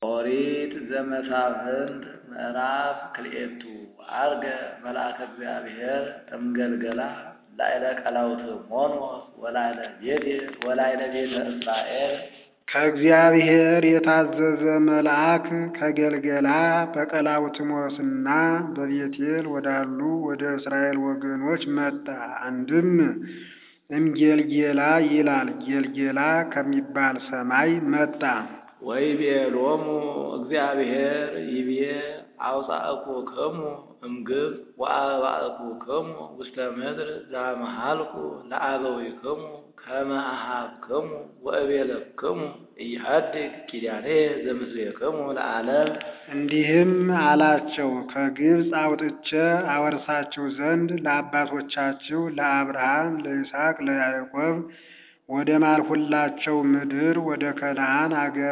ኦሪት ዘመሳፍንት ምዕራፍ ክልኤቱ ዐርገ መልአከ እግዚአብሔር እምገልገላ ላዕለ ቀላውትሞኖስ ወላዕለ ቤቴል ወላዕለ ቤተ እስራኤል ከእግዚአብሔር የታዘዘ መልአክ ከገልገላ በቀላውትሞስና በቤቴል ወዳሉ ወደ እስራኤል ወገኖች መጣ። አንድም እምጌልጌላ ይላል፣ ጌልጌላ ከሚባል ሰማይ መጣ። ወይቤሎሙ እግዚአብሔር ይቤ አውፃእኩክሙ እምግብፅ ወአባእኩክሙ ውስተ ምድር ዘአምሃልኩ ለአበዊክሙ ከመ አኀብክሙ ወእቤለክሙ ኢሐድግ ኪዳኔ ዘምስሌክሙ ለዓለም። እንዲህም አላቸው፣ ከግብፅ አውጥቼ አወርሳችሁ ዘንድ ለአባቶቻችሁ ለአብርሃም፣ ለይስሐቅ፣ ለያዕቆብ ወደ ማልሁላቸው ምድር ወደ ከነዓን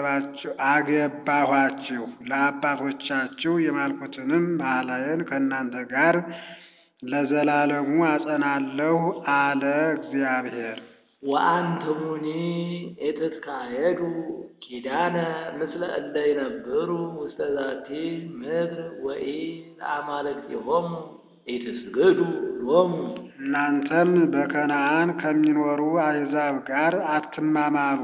አገባኋችሁ። ለአባቶቻችሁ የማልኩትንም መሐላዬን ከእናንተ ጋር ለዘላለሙ አጸናለሁ አለ እግዚአብሔር። ወአንትሙኒ ኢትትካሄዱ ኪዳነ ምስለ እለ ይነብሩ ውስተ ዛቲ ምድር ወኢ ለአማልክቲሆሙ ኢትስግዱ ሎሙ። እናንተም በከነዓን ከሚኖሩ አሕዛብ ጋር አትማማሉ፣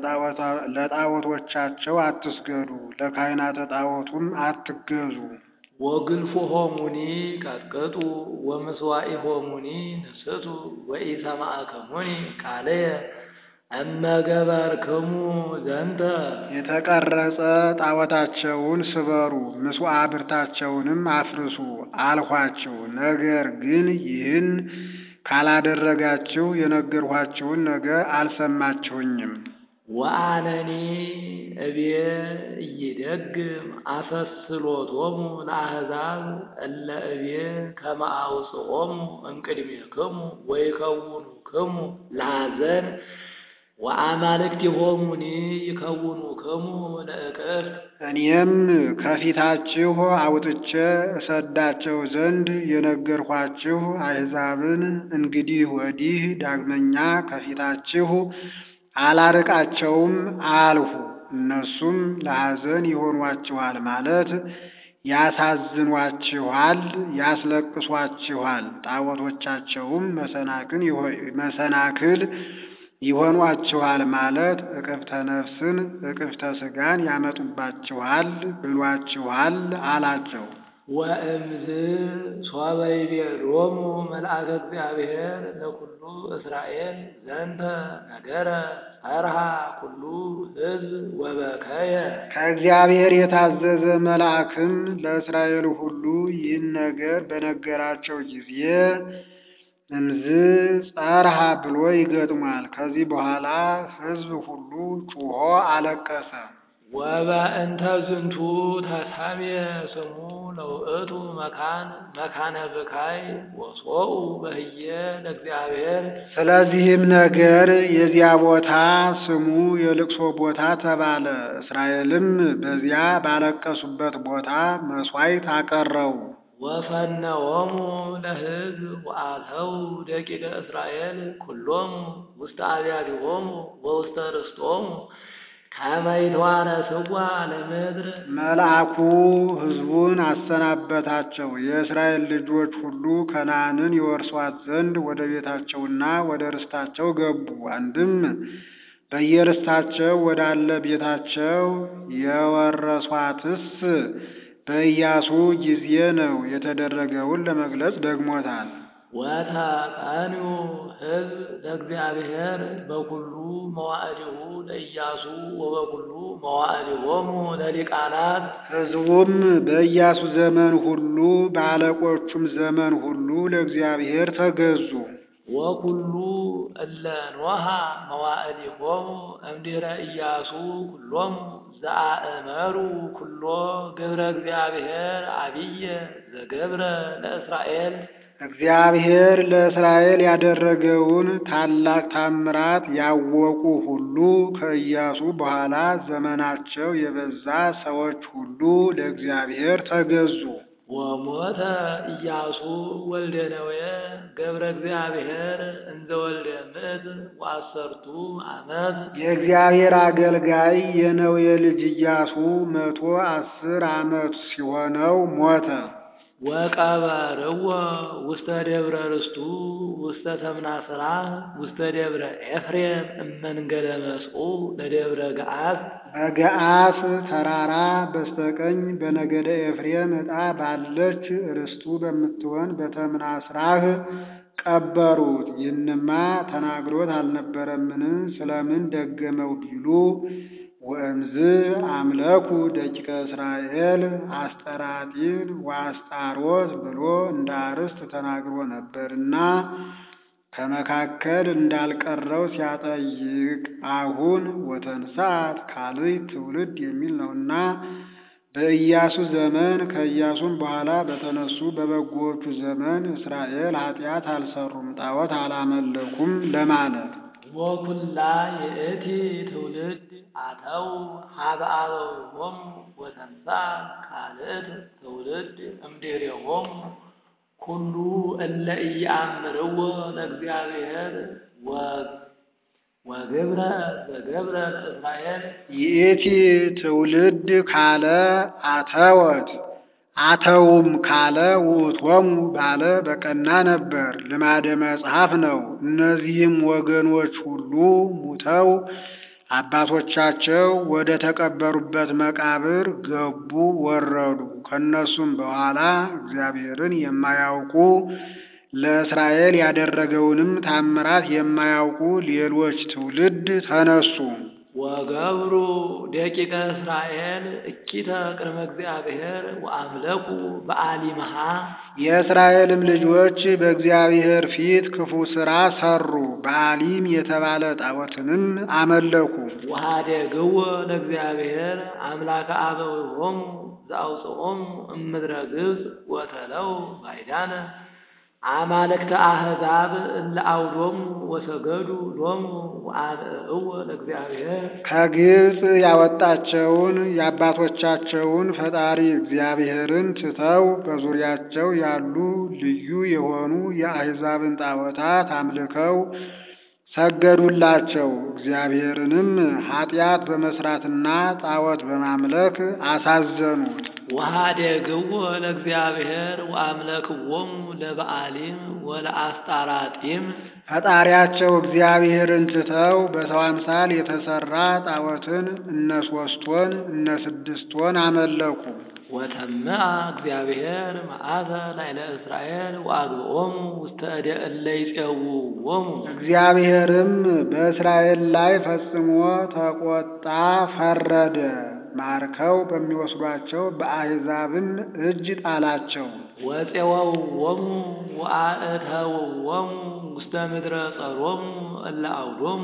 ለጣዖቶቻቸው አትስገዱ፣ ለካህናተ ጣዖቱም አትገዙ። ወግልፎሆሙኒ ቀጥቅጡ ወምስዋኢሆሙኒ ንስቱ ወኢሰማዕክሙኒ ቃልየ እመ ገበርክሙ ዘንተ። የተቀረጸ ጣዖታቸውን ስበሩ፣ ምስዋዕ ብርታቸውንም አፍርሱ አልኋችሁ። ነገር ግን ይህን ካላደረጋችሁ የነገርኋችሁን ነገር አልሰማችሁኝም። ወአነኒ እቤ ኢይደግም አሰስሎቶሙ ለአሕዛብ እለ እቤ ከመ አውጽኦሙ እምቅድሜክሙ ወይከውኑክሙ ለኀዘን ወአማልክቲሆሙኒ ይከውኑክሙ ለእቅፍት። እኔም ከፊታችሁ አውጥቼ እሰዳቸው ዘንድ የነገርኋችሁ አሕዛብን እንግዲህ ወዲህ ዳግመኛ ከፊታችሁ አላርቃቸውም አልሁ። እነሱም ለሐዘን ይሆኗችኋል ማለት ያሳዝኗችኋል፣ ያስለቅሷችኋል። ጣዖቶቻቸውም መሰናክል ይሆኗችኋል ማለት እቅፍተ ነፍስን እቅፍተ ሥጋን ያመጡባችኋል ብሏችኋል አላቸው። ወእምዝ ሶበ ይቤሎሙ መልአከ እግዚአብሔር ለኩሉ እስራኤል ዘንተ ነገረ ጸርሃ ኩሉ ሕዝብ ወበከየ። ከእግዚአብሔር የታዘዘ መልአክም ለእስራኤል ሁሉ ይህን ነገር በነገራቸው ጊዜ እምዝ ጸርሃ ብሎ ይገጥሟል። ከዚህ በኋላ ሕዝብ ሁሉ ጩሆ አለቀሰ። ወበእንተ ዝንቱ ተሰምየ ስሙ ለውእቱ መካን መካነ ብካይ ወሶኡ በህየ ለእግዚአብሔር። ስለዚህም ነገር የዚያ ቦታ ስሙ የልቅሶ ቦታ ተባለ። እስራኤልም በዚያ ባለቀሱበት ቦታ መሥዋዕት አቀረቡ። ወፈነዎሙ ለሕዝብ ወአተው ደቂቀ እስራኤል ኩሎሙ ውስተ አብያቲሆሙ ወውስተ ርስቶሙ ከመ ይትዋረስዋ ለምድር። መልአኩ ሕዝቡን አሰናበታቸው። የእስራኤል ልጆች ሁሉ ከነዓንን ይወርሷት ዘንድ ወደ ቤታቸውና ወደ ርስታቸው ገቡ። አንድም በየርስታቸው ወዳለ ቤታቸው የወረሷትስ በኢያሱ ጊዜ ነው። የተደረገውን ለመግለጽ ደግሞታል። ወተቀንዩ ሕዝብ ለእግዚአብሔር በኩሉ መዋዕሊሁ ለኢያሱ ወበኩሉ መዋዕሊሆሙ ለሊቃናት። ሕዝቡም በኢያሱ ዘመን ሁሉ በአለቆቹም ዘመን ሁሉ ለእግዚአብሔር ተገዙ። ወኩሉ እለ ኖሃ መዋዕሊሆሙ እምድኅረ ኢያሱ ኩሎሙ ዘአእመሩ ኩሎ ግብረ እግዚአብሔር አብየ ዘገብረ ለእስራኤል። እግዚአብሔር ለእስራኤል ያደረገውን ታላቅ ታምራት ያወቁ ሁሉ ከኢያሱ በኋላ ዘመናቸው የበዛ ሰዎች ሁሉ ለእግዚአብሔር ተገዙ። ወሞተ ኢያሱ ወልደ ነዌ ገብረ እግዚአብሔር እንዘ ወልደ ምእት ወአሰርቱ ዓመት የእግዚአብሔር አገልጋይ የነዌ ልጅ ኢያሱ መቶ አስር ዓመት ሲሆነው ሞተ። ወቀበርዎ ውስተ ደብረ ርስቱ ውስተ ተምናስራ ውስተ ደብረ ኤፍሬም እመንገደ መስቁ ለደብረ ገዓት በገዓስ ተራራ በስተቀኝ በነገደ ኤፍሬም ዕጣ ባለች ርስቱ በምትሆን በተምናስራህ ቀበሩት። ይህንማ ተናግሮት አልነበረምን? ስለምን ደገመው ቢሉ ወእምዝ አምለኩ ደቂቀ እስራኤል አስጠራጢን ወአስጣሮት ብሎ እንደ አርስት ተናግሮ ነበርና ከመካከል እንዳልቀረው ሲያጠይቅ አሁን ወተንሳት ካልዕ ትውልድ የሚል ነውና በኢያሱ ዘመን ከኢያሱም በኋላ በተነሱ በበጎዎቹ ዘመን እስራኤል ኃጢአት አልሰሩም፣ ጣዖት አላመለኩም ለማለት ወኩላ የእቲ ትውልድ አተው ሀበ አበዊሆሙ ወተንሳት ካልእት ትውልድ እምድኅሬሆሙ ኩሉ እለ ኢየአምርዎ ለእግዚአብሔር ወግብረ ዘገብረ ለእስራኤል ይእቲ ትውልድ ካለ አተወት አተውም ካለ ውእቶሙ ባለ በቀና ነበር። ልማደ መጽሐፍ ነው። እነዚህም ወገኖች ሁሉ ሙተው አባቶቻቸው ወደ ተቀበሩበት መቃብር ገቡ፣ ወረዱ። ከእነሱም በኋላ እግዚአብሔርን የማያውቁ ለእስራኤል ያደረገውንም ታምራት የማያውቁ ሌሎች ትውልድ ተነሱ። ወገብሩ ደቂቀ እስራኤል እኪተ ቅድመ እግዚአብሔር ወአምለኩ በአሊምሃ የእስራኤልም ልጆች በእግዚአብሔር ፊት ክፉ ሥራ ሰሩ። በአሊም የተባለ ጣዖትንም አመለኩ። ወኀደግዎ ለእግዚአብሔር አምላከ አበዊሆሙ ዘአውፅኦሙ እምድረ ግብፅ ወተለው ባዕዳነ አማልክተ አሕዛብ እለ አውዶሙ ወሰገዱ ሎሙ ወአብእዎ ለእግዚአብሔር ከግብፅ ያወጣቸውን የአባቶቻቸውን ፈጣሪ እግዚአብሔርን ትተው በዙሪያቸው ያሉ ልዩ የሆኑ የአሕዛብን ጣዖታት አምልከው ሰገዱላቸው። እግዚአብሔርንም ኃጢአት በመስራትና ጣዖት በማምለክ አሳዘኑት። ወኀደግዎ ለእግዚአብሔር ወአምለክዎሙ ለበአሊም ወለአስጣራጢም ፈጣሪያቸው እግዚአብሔርን ትተው በሰው አምሳል የተሰራ ጣዖትን እነ ሶስት ወን እነ ስድስት ወን አመለኩ። ወተምአ እግዚአብሔር መዓተ ላዕለ እስራኤል ወአግብኦሙ ውስተ እደ እለ ይፄውዎሙ እግዚአብሔርም በእስራኤል ላይ ፈጽሞ ተቆጣ፣ ፈረደ። ማርከው በሚወስዷቸው በአሕዛብም እጅ ጣላቸው። ወፄወውዎሙ ወአእተውዎሙ ውስተ ምድረ ጸሮሙ እለ አውዶሙ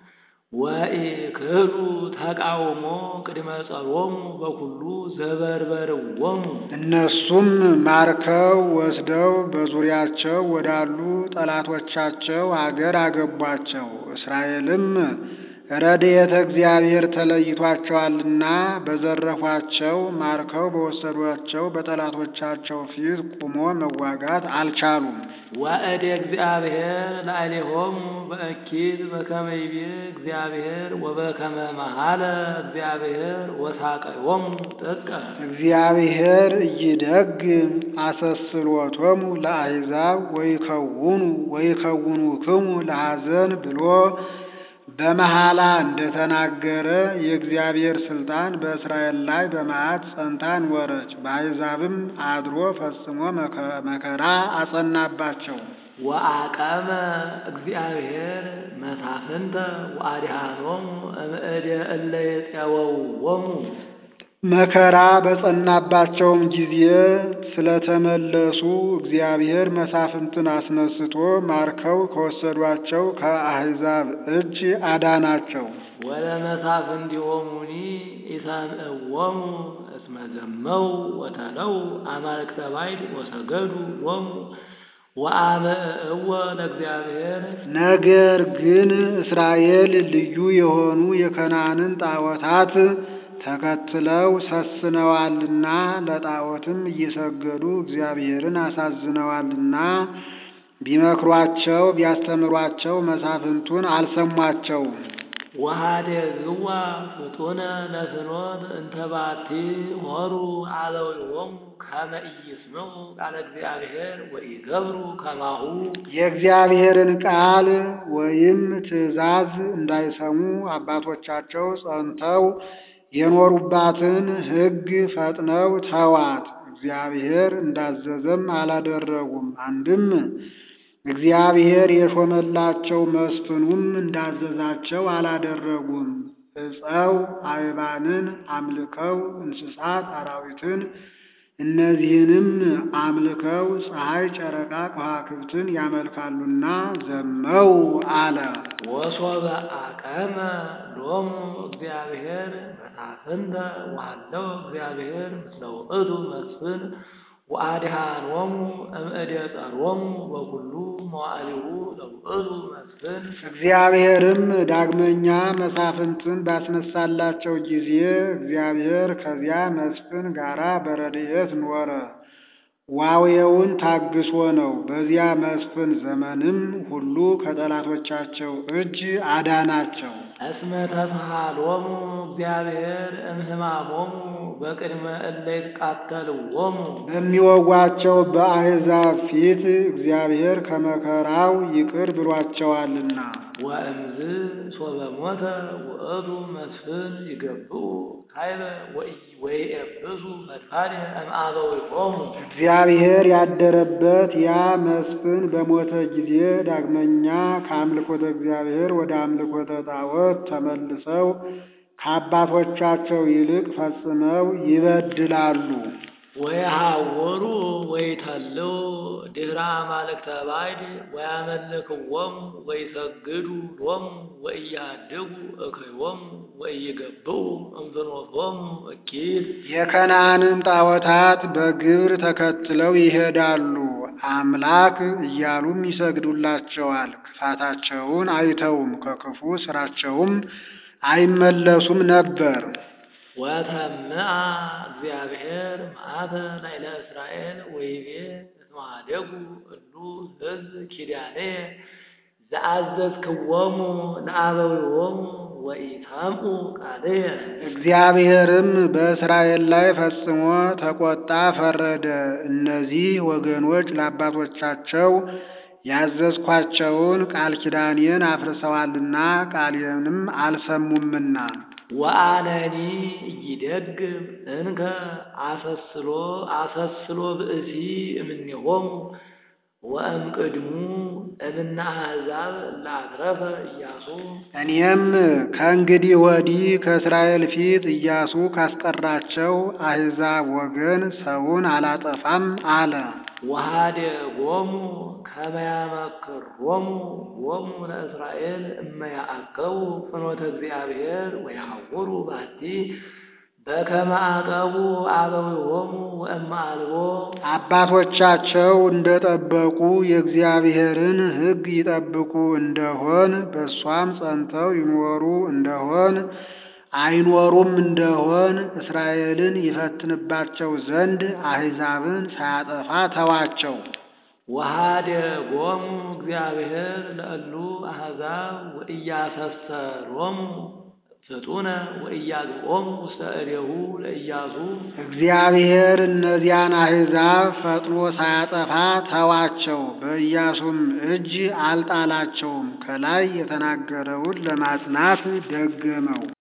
ወኢክህሉ ተቃውሞ ቅድመ ጸሮሙ በኩሉ ዘበርበርዎሙ እነሱም ማርከው ወስደው በዙሪያቸው ወዳሉ ጠላቶቻቸው አገር አገቧቸው። እስራኤልም ረድኤተ እግዚአብሔር ተለይቷቸዋልና በዘረፏቸው ማርከው በወሰዷቸው በጠላቶቻቸው ፊት ቁሞ መዋጋት አልቻሉም። ወእደ እግዚአብሔር ላዕሌሆሙ በእኪት በከመ ይቤ እግዚአብሔር ወበከመ መሃለ እግዚአብሔር ወሳቀዮሙ ጥቀ እግዚአብሔር እይደግም አሰስሎቶሙ ለአሕዛብ ወይከውኑ ወይከውኑክሙ ለሐዘን ብሎ በመሐላ እንደተናገረ የእግዚአብሔር ስልጣን በእስራኤል ላይ በመዓት ጸንታ ኖረች። በአሕዛብም አድሮ ፈጽሞ መከራ አጸናባቸው። ወአቀመ እግዚአብሔር መሳፍንተ ወአድኃኖሙ እምእደ እለ የፄወውዎሙ መከራ በጸናባቸውም ጊዜ ስለተመለሱ እግዚአብሔር መሳፍንትን አስነስቶ ማርከው ከወሰዷቸው ከአሕዛብ እጅ አዳናቸው። ወለመሳፍንቲሆሙኒ ኢሰምዕዎሙ እስመ ዘመው ወተለው አማልክተ ባዕድ ወሰገዱ ሎሙ ወአብእዎ ለእግዚአብሔር ነገር ግን እስራኤል ልዩ የሆኑ የከናንን ጣዖታት ተከትለው ሰስነዋልና ለጣዖትም እየሰገዱ እግዚአብሔርን አሳዝነዋልና ቢመክሯቸው ቢያስተምሯቸው መሳፍንቱን አልሰሟቸውም። ወኀደግዋ ፍጡነ ለፍኖት እንተ ባቲ ሆሩ አበዊሆሙ ከመ ኢይስምዑ ቃለ እግዚአብሔር ወኢገብሩ ከማሁ የእግዚአብሔርን ቃል ወይም ትእዛዝ እንዳይሰሙ አባቶቻቸው ጸንተው የኖሩባትን ሕግ ፈጥነው ተዋት። እግዚአብሔር እንዳዘዘም አላደረጉም። አንድም እግዚአብሔር የሾመላቸው መስፍኑም እንዳዘዛቸው አላደረጉም። ዕፀው አይባንን አምልከው እንስሳት አራዊትን እነዚህንም አምልከው ፀሐይ፣ ጨረቃ፣ ከዋክብትን ያመልካሉና ዘመው አለ። ወሶበ አቀመ ሎሙ እግዚአብሔር መሳፍንተ ወሀለው እግዚአብሔር ምስለ ውእቱ መስፍን ወአድኃኖሙ እምእደ ጸሮሙ በኩሉ መዋዕሊሁ ለውእቱ መስፍን እግዚአብሔርም ዳግመኛ መሳፍንትን ባስነሳላቸው ጊዜ እግዚአብሔር ከዚያ መስፍን ጋራ በረድኤት ኖረ። ዋዌውን ታግሶ ነው። በዚያ መስፍን ዘመንም ሁሉ ከጠላቶቻቸው እጅ አዳናቸው። እስመ ተስሃሎሙ እግዚአብሔር እምህማሞሙ በቅድመ እለ ይትቃተልዎሙ በሚወጓቸው በአሕዛብ ፊት እግዚአብሔር ከመከራው ይቅር ብሏቸዋልና። ወእምዝ ሶበ ሞተ ውእቱ መስፍን ይገብኡ ካይበ ወይኤብሱ ፈድፋደ እምአበዊሆሙ እግዚአብሔር ያደረበት ያ መስፍን በሞተ ጊዜ ዳግመኛ ከአምልኮተ እግዚአብሔር ወደ አምልኮተ ጣዖት ተመልሰው ከአባቶቻቸው ይልቅ ፈጽመው ይበድላሉ። ወየሐወሩ ወይተልው ድኅረ አማልክተ ባዕድ ወያመልክዎሙ ወይሰግዱ ሎሙ ወኢያድጉ እከዮሙ ወኢይገብኡ እምፍኖቶሙ እኪት የከነዓንን ጣዖታት በግብር ተከትለው ይሄዳሉ። አምላክ እያሉም ይሰግዱላቸዋል። ክፋታቸውን አይተውም፣ ከክፉ ስራቸውም አይመለሱም ነበር። ወተምአ እግዚአብሔር መዓተ ላዕለ እስራኤል ወይቤ እስመ ኀደጉ እሉ ሕዝብ ኪዳነየ ዘአዘዝክዎሙ ለአበዊሆሙ ወኢሰምዑ ቃልየ እግዚአብሔርም በእስራኤል ላይ ፈጽሞ ተቆጣ፣ ፈረደ። እነዚህ ወገኖች ለአባቶቻቸው ያዘዝኳቸውን ቃል ኪዳኔን አፍርሰዋልና ቃሌንም አልሰሙምና ወአነኒ ኢይደግም እንከ አሰስሎ አሰስሎ ብእሲ እምኔሆሙ ወእምቅድሙ እምነ አሕዛብ እላትረፈ ኢያሱ እኔም ከእንግዲህ ወዲህ ከእስራኤል ፊት ኢያሱ ካስቀራቸው አሕዛብ ወገን ሰውን አላጠፋም አለ። ወኀደጎሙ ከመ ያመክሮሙ ሎሙ ለእስራኤል እመ ያዕቀቡ ፍኖተ እግዚአብሔር ወያሐውሩ ባቲ በከመ አቀቡ አበዊሆሙ ወእመ አልቦ አባቶቻቸው እንደጠበቁ የእግዚአብሔርን ሕግ ይጠብቁ እንደሆን በእሷም ጸንተው ይኖሩ እንደሆን አይኖሩም እንደሆን እስራኤልን ይፈትንባቸው ዘንድ አሕዛብን ሳያጠፋ ተዋቸው። ወኀደጎሙ እግዚአብሔር ለእሉ አሕዛብ ወኢያሰሰሮሙ ፍጡነ ወኢያግኦሙ ውስተ እዴሁ ለኢያሱ እግዚአብሔር እነዚያን አሕዛብ ፈጥኖ ሳያጠፋ ተዋቸው፣ በኢያሱም እጅ አልጣላቸውም። ከላይ የተናገረውን ለማጽናት ደገመው።